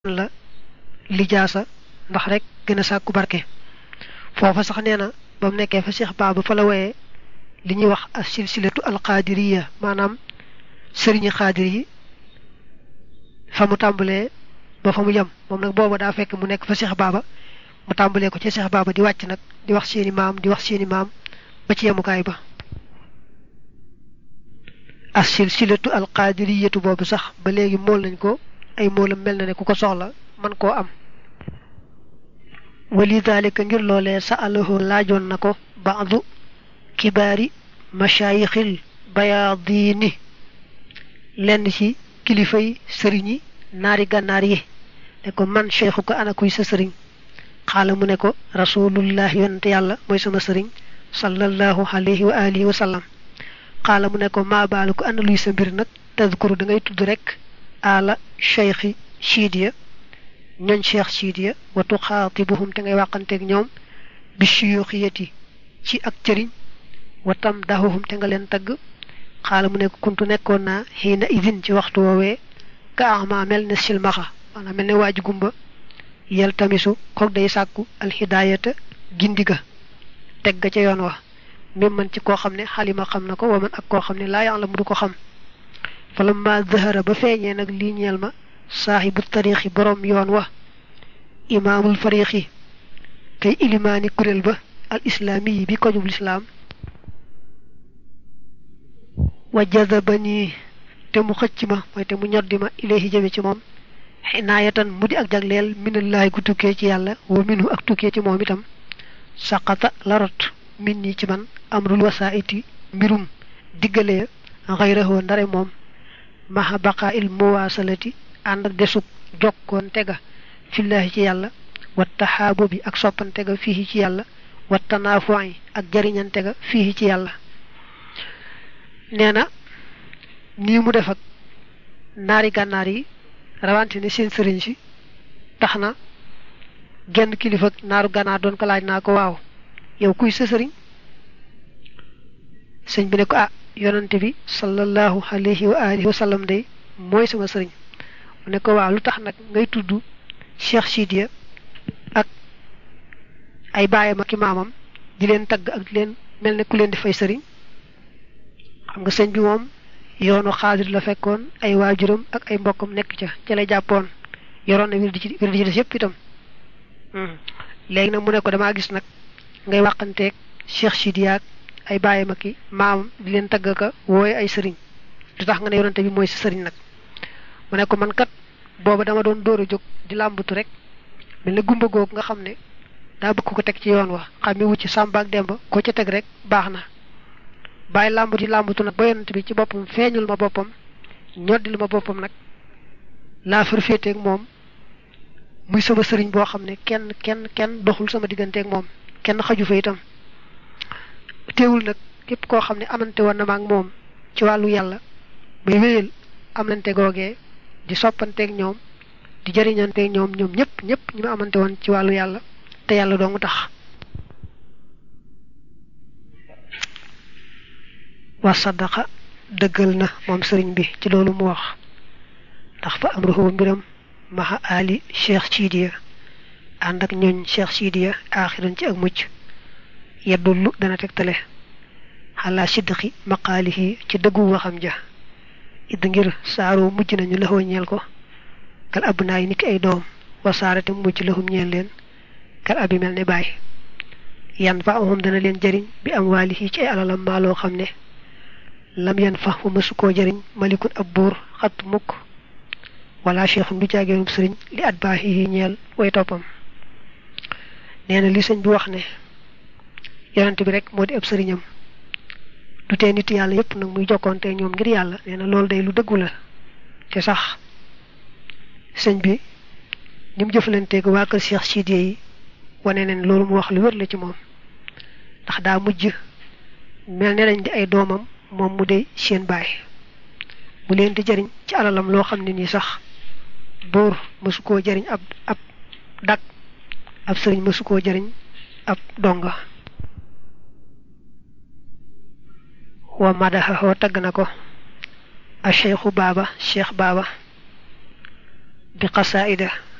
la lijaasa ndax rek gën a sàkku barke foofa sax nee na ba mu nekkee fa Cheikh Baba fa la woyee li ñuy wax as silsilatu alqaadiriya maanaam sëriñi xaadir yi fa mu tàmbalee ba fa mu yem moom nag booba daa fekk mu nekk fa Cheikh Baba mu tàmbalee ko ci Cheikh Baba di wàcc nag di wax seeni maam di wax seeni maam ba ci yemukaay ba as silsilatu alqaadiriyatu boobu sax ba léegi mool nañ ko ay moolam mel na ne ku ko soxla man koo am wali dalika ngir loolee sa alahu laajoon na ko baadu kibaari mashayixil bayaadini lenn ci kilifay sëriñi naari gànnaar yi ne ko man cheikhu ko ana kuy sa sëriñ xaala mu ne ko rasulullah yonente yàlla mooy sama sëriñ sallallahu alayhi wa alihi wa sallam xaala mu ne ko maabaalu ko ana luy sa mbir nag tadkuru da ngay tudd rek ala cheikhi chiidiya ñooñ cheikh chiidiya wa tuxaatibuhum te ngay wàqanteeg ñoom bi shuyuxiyati ci ak cëriñ wa tam dahuhum te nga leen tagg xaala mu ne ko kuntu nekkoon naa xiina idin ci waxtu woowee ka ama mel ne silmaxa maanaam mel ne waaju gumba yel tamisu kook day sàkku alxidaayata gindiga teg ga ca yoon wa même man ci koo xam ne xalima xam na ko wa man ak koo xam ne laa yàlla mu du ko xam falamma zahara ba feeñee nag lii ñeel ma saaxibu tariixi boroom yoon wa imaamul fariixi kay ilimaani kuréel ba al islaami yi bi ko jub lislaam wa jazabani te mu xëcc ma mooy te mu ñoddi ma ilayhi jëme ci moom xinaayatan mu di ak jagleel minallahi gu tukkee ci yàlla wa minhu ak tukkee ci moom itam saqata larot min ñi ci man amrul wasaa'iti mbirum diggale xayrahu ndare moom maha baqaa il muwaasalati ànd ak desug jokkoon tega fillaahi ci yàlla wa taxaabo bi ak soppante ga fii ci yàlla wa tanaafu'i ak jariñante ga fii ci yàlla nee na nii mu def ak naari gànnaar yi rawante ne seen sëriñ si tax na genn kilifa naaru gànnaar doon ko laaj naa ko waaw yow kuy sa sëriñ sëñ bi ne ko ah yonante bi sallallahu alayhi wa alihi wa sallam day mooy sama sëriñ mu ne ko waaw lu tax nag ngay tudd Cheikh Sidiya ak ay baayam ak i maamam di leen tagg ak di leen mel ne ku leen di fay sëriñ xam nga sëñ bi moom yoonu xaadir la fekkoon ay waajuram ak ay mbokkam nekk ca ca la jàppoon yoroon na wir di ci wir di ci des yëpp itam léegi nag mu ne ko damaa gis nag ngay wàqanteeg Cheikh Sidiya ak ay baayam ak i maamam di leen tagg ka wooye ay sëriñ du tax nga ne yonante bi mooy sa sëriñ nag mu ne ko man kat booba dama doon dóor a jóg di làmbatu rek mel ne gumba googu nga xam ne daa bëgg ko teg ci yoon wa xam mi wucc Sàmba ak Demba ko ca teg rek baax na bàyyi làmbatu làmbatu nag ba yonante bi ci boppam feeñul ma boppam ñoddil ma boppam nag laa far féeteeg moom muy sama sëriñ boo xam ne kenn kenn kenn doxul sama digganteeg moom kenn xaju fa itam teewul nag képp koo xam ne amante woon na ma ak moom ci wàllu yàlla bay wéyal amante googee di soppanteeg ñoom di jëriñanteeg ñoom ñoom ñëpp ñëpp ñi ma amante woon ci wàllu yàlla te yàlla doo mu tax wa sadaqa dëggal na moom sëriñ bi ci loolu mu wax ndax fa am ruxu mbiram maxa ali cheikh sidiya ànd ak ñooñ cheikh sidiya aaxiran ci ak mucc yeddullu dana tegtale xalaa sidqi maqaalihi ci dëggu waxam ja id ngir saaroo mujj nañu laxoo ñeel ko kal ab naay niki ay doom wasaarate mujj laxum ñeel leen kal abi mel ne baay yan fa amum dana leen jëriñ bi am waalihi ci ay alalam maaloo xam ne lam yan fa mu mësu koo jëriñ malikun ab buur xat mukk wala cheikhum du caageenum sëriñ li at baaxihi ñeel way toppam nee na li sëñ bi wax ne yonent bi rek moo di ab sëriñam du tee nit yàlla yépp nag muy jokkoonte ñoom ngir yàlla nee na loolu day lu dëggu la te sax sëñ bi ni mu jëflanteeg waa kër Cheikh Sidiya yi wane neen loolu mu wax lu wér la ci moom ndax daa mujj mel ne dañ di ay doomam moom mu dey seen baay mu leen di jëriñ ci alalam loo xam ne nii sax buur mësu koo jëriñ ab ab dak ab sëriñ mësu koo jëriñ ab donga wa madaxaxoo tagg na ko a cheikhu baaba cheikh baaba bi qasaida